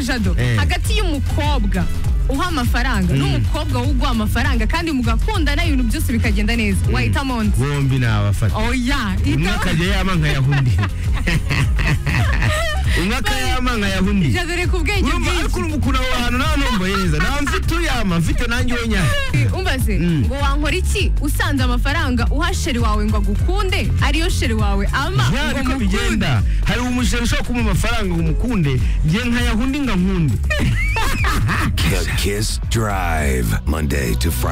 jado hagati y'umukobwa uha amafaranga n'umukobwa uguha amafaranga kandi mugakundana ibintu byose bikagenda neza wahitamo undi bombi ni abafata oya umwe hitamo akajya yama nkayahunda undi umwe akayama nkayahunda undi jado reka ubwenge urumva ariko bwinshi urumva ukuntu aho hantu nta ntumbaye neza nta mfite uyama mfite nanjye wenyine umbaze ngo wankora iki usanze amafaranga uha sheri wawe ngo agukunde ariyo sheri wawe ama ya ngo niko mukunde bigenda hari umushinga ushobora kumuha amafaranga ngo umukunde nge nkayahundi nkankunde The Kiss Drive, Monday to Friday.